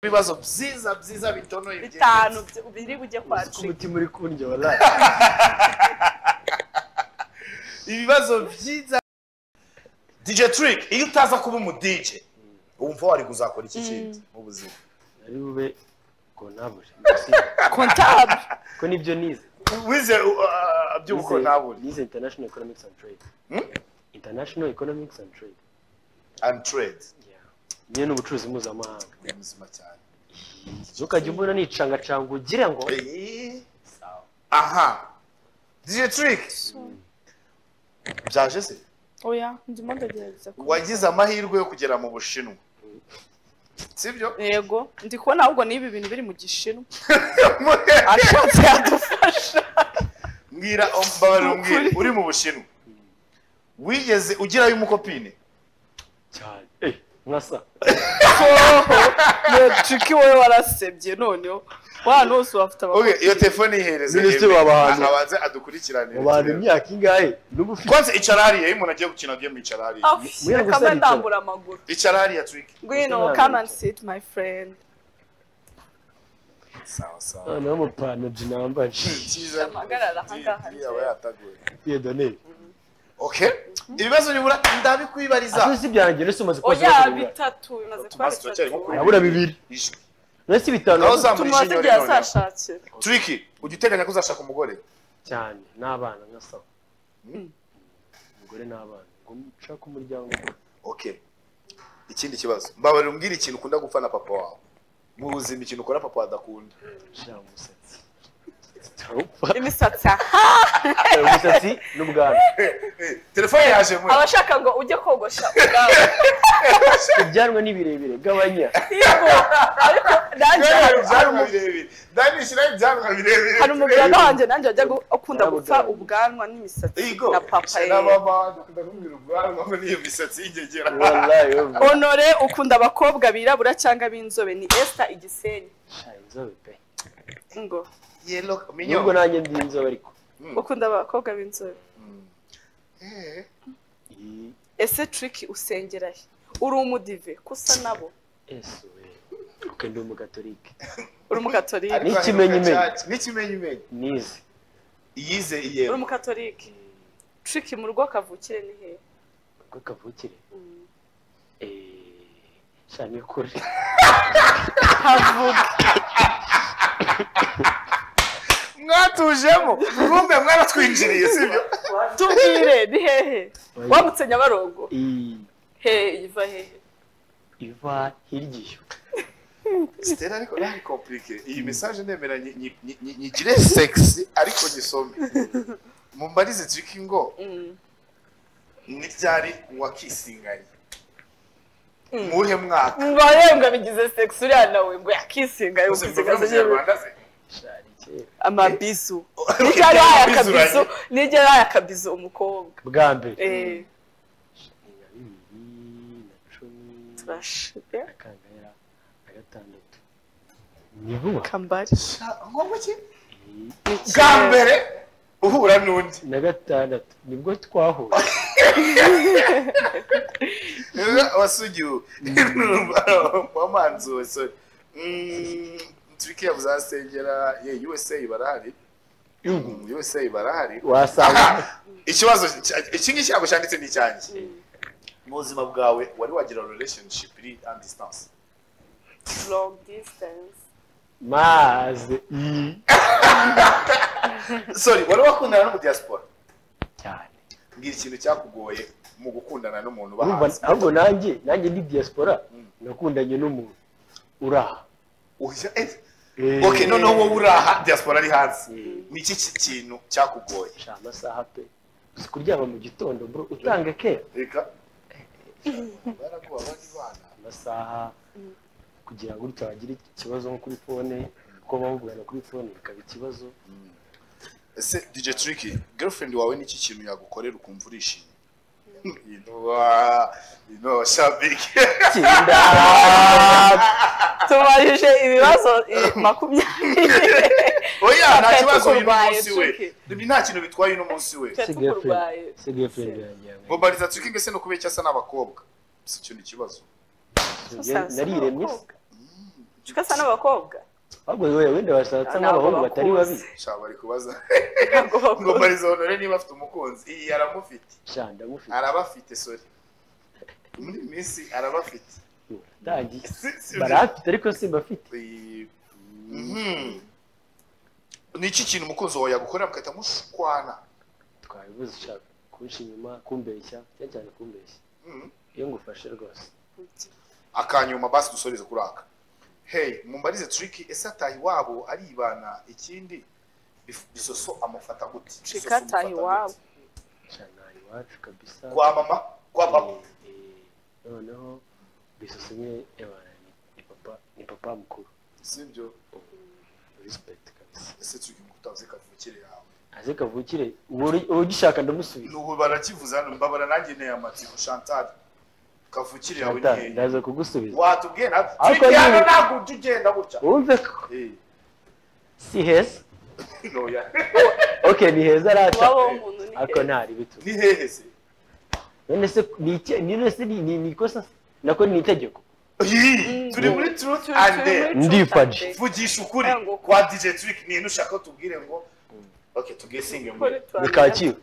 ibibazo byiza byiza bitonoye bitanu biri bujye kwa Uzi ko trigger umutima uri kundya wallahi ibibazo byiza DJ Trick iyo utaza kuba umu DJ wumva wari kuzakora iki kintu mu buzima ari bube kontabule comptable ko nibyo nize wize uh, by'uko Nize- ntabona nize international economics and trade international economics and trade and trade Yeah. nyine ni ubucuruzi mpuzamahanga ni muzima cyane ntukajya umbona nicangacanga ugira ngo Eh, aha DJ Trick byaje se oya ndimo ndagerageza ku wagize amahirwe yo kugera mu bushinwa sibyo yego ndi kubona ahubwo n'ibi bintu biri mu gishinwa Mbwira- ashatse yadufasha mbwira mbabarira umbwire Ukuri. uri mu bushinwa wigeze ugirayo umukopine cyane Eh, mwasa triki wowe warasebye noneho wano hose bafite Okay, abakobwa iyo telefone yihereze Minisitiri Aimee, w'abahanzi. abanze adukurikirane mu bantu imyaka ingahe n'ubu ufite kwanza icara hariya iyo umuntu agiye gukina game icara hariya Mwira reka mbe gusa ndambura amaguru icara hariya Trick ngwino come and sit my friend sawa sawa noneho amapantaro nambaje Cyiza. Amagarara ahangaha. Iyi aba yataguye. iyo doneri okay ibibazo nibura ndabikwibariza atuzi ibyanjye nese umaze kuba oya bitatu bimaze kuba Tumaze turacyari nko bitatu kuri- urabura bibiri Ijwi. nese bitanu Aho za- tumaze igihe azashakira Trick ujya uteganya ko uzashaka umugore cyane n'abana nka sawa Mm. umugore n'abana ngo nshake umuryango okay ikindi kibazo mbabarira umbwire ikintu ukunda gupfa na papa wawe mu buzima ikintu ukora papa adakunda ushira umusatsi Utawupfa. imisatsi aha umusatsi n'ubwanwa telefone yaje mwe abashaka ngo ujye kogosha ubwawe ibyanwa ni birebire gabanya Yego, ariko nanjye hari- hari ibyanwa umu- birebire dani shyiraho ibyanwa birebire hari umuganga wanjye nanjye wajyaga akunda gupfa Nabuganga. ubwanwa n'imisatsi Igo, na papa ye na mama dukunda kumubwira ubwanwa ngo n'iyo misatsi y'ingegera wallahi wewe. honore ukunda abakobwa birabura cyangwa b'inzobe ni esther igisenyi Sha, inzobe pe ngo yelo nubwo minyo nanjye ndi inzobe ariko ukunda abakobwa b'inzobe Eh, Iyi- ese triki usengera he uri umudive kusa nabo yesu we ok ndi umugatolike uri umukatolike ariko N'ikimenyimenyi. aheruka cyane. n'ikimenyimenyi nize iyize uri iyero umukatolike triki mu rugo kavukire ni hehe ubwo kavukire Mm. Eh, sha ni kure havuga mwatujemo mwumve mwaratwinjiriye sibyo tubwire ni hehe Oya. wambutse nyabarongo Iyi he iva hehe iva hirya Stella ariko nari komplike iyi message nemera nyi- nyi- nyi- nyi- nyigire sexy ariko nyisome mumbarize triki ngo Mm. ni ryari wakisinganye muhe mwaka Mbayembwa bigize sex uriya nawe ngo yakisinga yo Uzi mvuga mu kusiga kinyarwanda se? ishari kera amabizu nijya yaya akabizu nijya yaya akabizu umukobwa bwa mbere eh ni nka bibiri na cumi turashire na kangahe na gatandatu ni vuba kambari ngombwa ki Iyi bwa mbere uhura n'undi na gatandatu nibwo twahuye wasugiwe wamanzuwe sorry Mm, triki ya muzasengera ye usa barahari Mm, usa barahari wasanga ikibazo cya- iki ngiki ntabwo cyanditse ni icyanjye mu buzima bwawe wari wagira relationship iri on distance long distance maze sorry wari wakundana no mu diaspora cyane mbwira ikintu cyakugoye mu gukundana n'umuntu uba urumva hanze ahubwo nanjye nanjye ndi diaspora Mm. nakundanye n'umuntu uraha Oya, eh. okay noneho wowe uraha diaspora ari hanze ni iki ki- kintu cyakugoye sha amasaha pe uzi kuryama mu gitondo bro utanga kera reka baraguha abandi bana amasaha kugira ngo gutya wagira ikibazo nko kuri fone kuko bavugana kuri fone bikaba ikibazo ese DJ Tricky girlfriend wawe ni iki kintu yagukorera ukumva urishimye inuwa inuwa shabike kinda tubajije ibibazo eh, makumyabiri oya nta Twe kibazo uyu tukurwaye, munsi we ibi nta kintu bitwaye uno munsi we Twe tukurwaye se girlfriend yanjye bombariza Tricky mbese no kubera icyo asa n'abakobwa si cyo ni ikibazo yawe. nariremye se. uko asa n'abakobwa ahubwo yewe wenda Ntabwo bashatse n'abahungu batari bakuzi. babi shaba bari kubaza ntabwo ngo bakuze marizo honore niba afite umukunzi iyi aramufite sha ndamufite araba afite sori muri iyi minsi araba afite tangiye Si- si- barafite ariko simbafite Iyi- Mhm. ni iki kintu umukunzi wawe yagukora mugahita mushwana twabibuze ushaka kunca inyuma kumbeshya cyane cyane kumbeshya Mhm. iyo ngufashe rwose akanyuma basi dusoreze kuri aka hey mumbarize triki ese ataha iwabo aribana ikindi Bif- bisoso amufata gute Triki Bisoso ataha amufata iwabo. gute? cyane iwacu kabisa kwa mama kwa papa Eh, eh, noneho bisosa imwe yabana ni papa ni papa mukuru sibyo respect kabisa ese triki mukutazi kavukire yawe aze kavukire ugishaka ndamusubiza n'ubu barakivuza hano mbabara nanjye nteye amatiyo chantal kavukire yawe ni Chantal, hehe ndaza kugusubiza watubwiye na Ariko triki hano ni- ntabwo ujya ugenda gutya wumve ko Eh, si heza noya ok ni heza araca iwabo w'umuntu ni ariko ntari bitu ni hehe se none se ni iki- ni none se ni- ni ni ikosa se? nako ni itegeko Ih, turi muri truth and dare Ndifaje. vugisha ukuri Yango. kwa DJ Trick ni ibintu ushaka ko tubwire ngo okay tugesinge muri ni kacyiru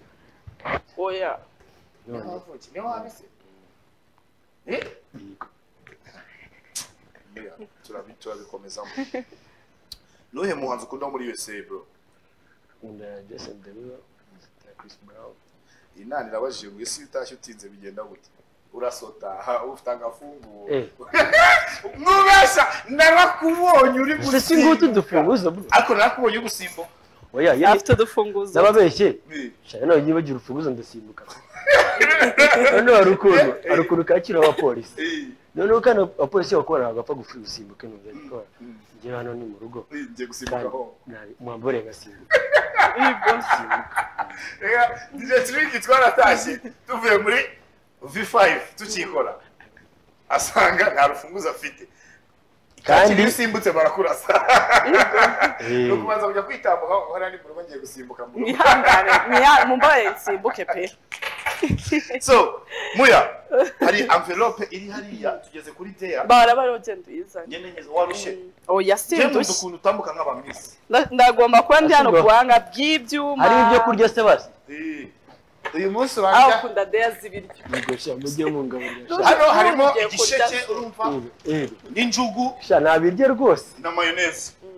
oya None, ni wabise eh yego. oya, turabi- turabikomezamo nuhe muhanzi ukunda muri USA bro nkunda Jason Derulo nkunda Chris Brown inani irabajije ngo isi utashye utinze bigenda gute urasota ha, ufite agafungu Eh. mwubesha narakubonye uri ese si ngutu gusimbuka dufunguza bro ariko narakubonye uri gusimbuka oya yari afite udufunguzo nababeshye Eh. shana nawe ugiye bagira urufunguzo ndasimbuka none hari ukuntu hari ukuntu kacyiru abapolisi Eh. noneho kandi abapolisi bakora bagapfa gupfa gusimbuka numva ariko Mm. njye hano ni mu rugo Eh, ngiye gusimbuka kandi aho nabi- mwambure agasimbuka Rega, DJ Trick twaratashye tuvuye muri V5 tukikora asanga nta rufunguzo afite kandi kandi usimbutse barakurasa Eh, nuko ubanza kujya kwitambuka uhora ni mu rugo ngiye gusimbuka mu rugo nihangane niha- mumbabarire nsimbuke pe so muya hari envelope iri hariya tugeze kuri deya bara bariho genda uyizane nyene nyeze warushye oya njye nkunda sindushye ukuntu utambuka nk'abamisi Nda- ndagomba kuba ndi hano Asubwa. guhanga by'ibyuma hari ibyo kurya se basi Eh, uyu munsi aho wanga ukunda deya z'ibiryo mugosha mujye mungaburira sha. hano harimo Ugiye kurya. igisheke urumva Ebe, ebe. n'injugu sha nabirye rwose na mayoneze Mm,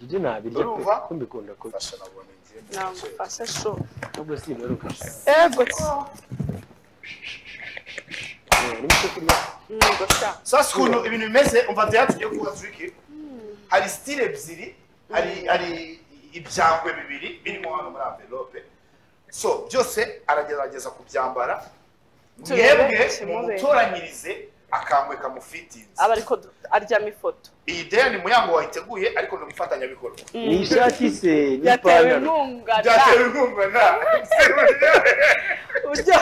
njye nabirya pe Urumva? ko mbikunda kurya fasha nabona ngiye mu gasheke. nagufashe sho nubwo simperuka ego se harimo icyo kurya ntego sha sasa ukuntu ibintu bimeze umva byari tugiye kuba turiki hari stile ebyiri hari hari ibyangwe bibiri birimo hano muri amvelope so byose aragerageza kubyambara Turebe mwebwe ikimubera. mumutoranyirize akangwe kamufitinze aba ariko du- aryama ifoto iyi deya ni muyango wayiteguye ariko ni umufatanyabikorwa Mm. ni ishati yatewe se n'ipantaro inkunga na byatewe inkunga na buryo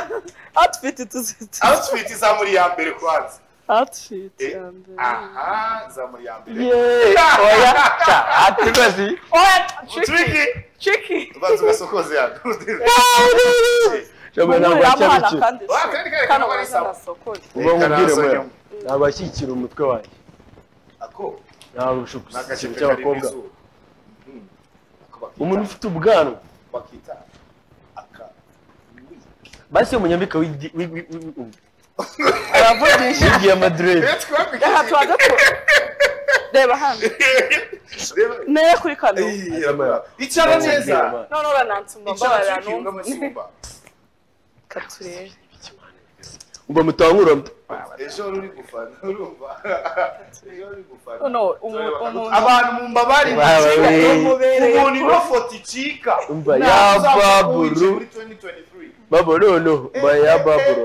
outfit tuzita outfit izamuri ya mbere kwanza outfit Eh, ya mbere aha izamuri ya mbere yeee oya sha atugazi oya tricky turiki tricky ubanza ugasokoze yano shabwe ntabwo Umuhuramo hano wacyabikira kandi Wa, kandi kare kano kaba ari waza sawa. nasokoye uba mubwire Karaza mwe nyuma. ntabwo ashyigikira umutwe wanjye ako ntabwo ushobora ni agace gushyigikira kari mu cy'abakobwa izuba Mhm. Ako umuntu ufite ubwanwa bakita aka basi iyo munyambika wigi- wi- wi- wi- wi- wi- aravugisha wigiye amadirede aha tubanza ku reba hano neye kuri kano icyaro neza none urananse icyaro umbabarira cy'ikibuga numva cy'isumba reka turebe umva mutangura ejo wari uri gufana urumva ejo wari uri gufana No, no, umu- Tureba bakagutwa. umuntu- abantu mu mbabari Bawe. Umubereye umuntu kubi. ino foto icika Umva, Ntabwo ya uzapfa baburu. kuwinjira muri 2023 babo noneho baya baburo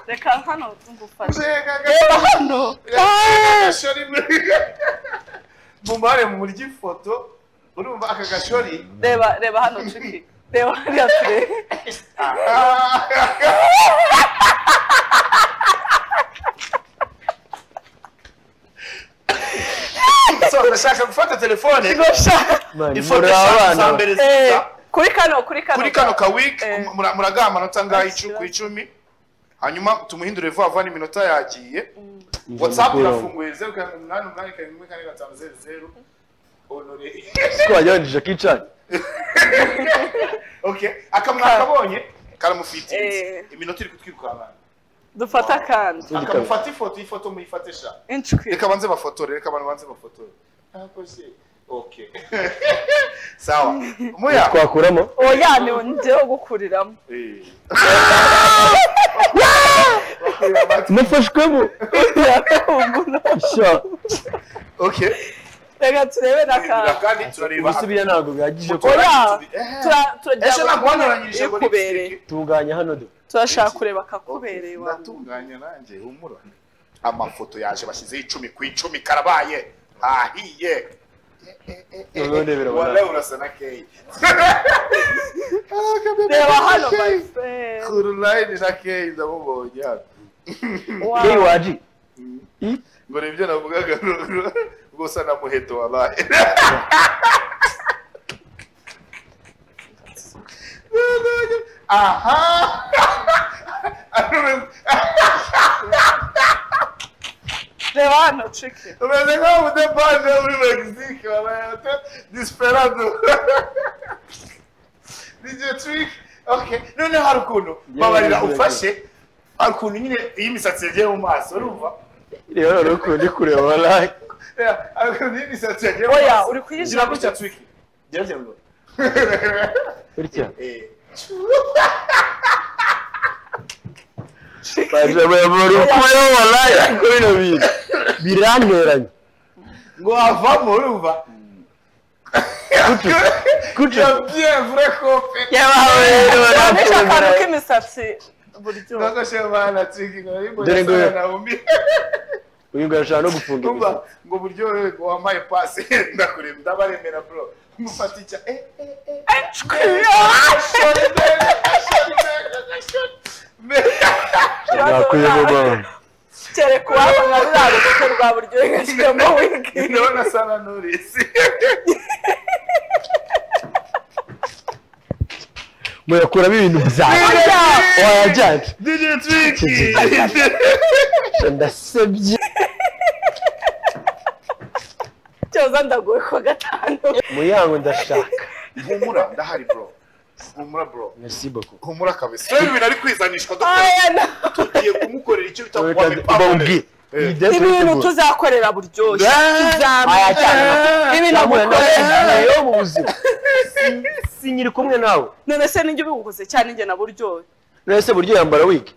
reka hano ngufashe hano mumare mu murya ifoto urumva aka gashori reba reba hano tricky reba hariya turebe So, ndashaka gufata telefone gosha ifoto eshanu za mbere Eh, zisa kuri kano kuri kano kuri kano ka wiki Eh. muragaha amanota ngaho Ikibazo. ku icumi hanyuma tumuhindure vuba vuba n'iminota yagiye watsapu irafunguye zeru karindwi umunani umunani karindwi rimwe kane gatanu zeru zeru honore siko wajyanjije akicani okay akamwaka kabonye karamufite Eh. iminota iri kutwirukankana dufate akandi Tundi akamufata ifoto iyi foto muyifate sha inshuti reka banze bafotore reka abantu banze bafotore ntakoze okay sawa muya twakuramo oya ni njyewe gukuriramo Eh. nafashwemo Sha, okay reka turebe n'akandi kandi turareba gusubira ntabwo bihagije ko Oya! turareba Tura- turajya ejo ntabwo banarangirije ngo ikubereye tunganya hano do turashaka kureba akakubereye wa natunganya nanjye humura amafoto yaje bashyizeho icumi ku icumi karabaye ahiye Noneho ndebera abana. Wallahi urasa na keyi reba hano my friend kurunayini na keyi ndamubonye hano Wow. yewe waji ngo ni ibyo navugaga ruguru gusa na muheto wabaye aha reba hano ciki umeze nk'aho udepanje muri megisike wabaye ate disiperado n'igihe turike oke noneho hari ukuntu babarira ufashe hari ukuntu nyine iyo imisatsi yagiye mu maso urumva rero rero ukundi kureba wallahi hari ukuntu iyo imisatsi yagiye mu oya maso uri kuyizira gira gutya turike gerageza ngo bitya bajabura ukuyeho wallahi ariko bino bintu biranteranye ngo wavamo urumva kuca yabyevure kope yabawe banisha akantu k'imisatsi buryo bagashemana turike ngo ari mbona Dore ngo- sana na umbi uyu ngo arashaka no gufunga Umva imisatsi ngo buryo wampaye pasi ndakureba ndabaremera bro mufata icya eh eh eh Ncwi. ashore mbere ashore mbere ashore mbere nakwiyegoma kereka uwaba nka ruriya rubuto rwa buryo yashyiramo wigi ndabona sana n'urisi murakuramo ibintu byawe wayajyanye DJ Twiki ndasebye cyoza ndaguwe ku wa gatanu muyango ndashaka humura ndahari bro humura bro merci beaucoup humura kabisa rero ibintu ari kwizanishwa dukora Aya na- tugiye kumukora icyo bita kuba bambwi ibintu tuzakorera buryoshye tuzamenya Ibintu agukorera. yo mu buzima sinyiri kumwe nawe none se nijye ubigukoze cyane njye na buryohe none se buryo yambara wig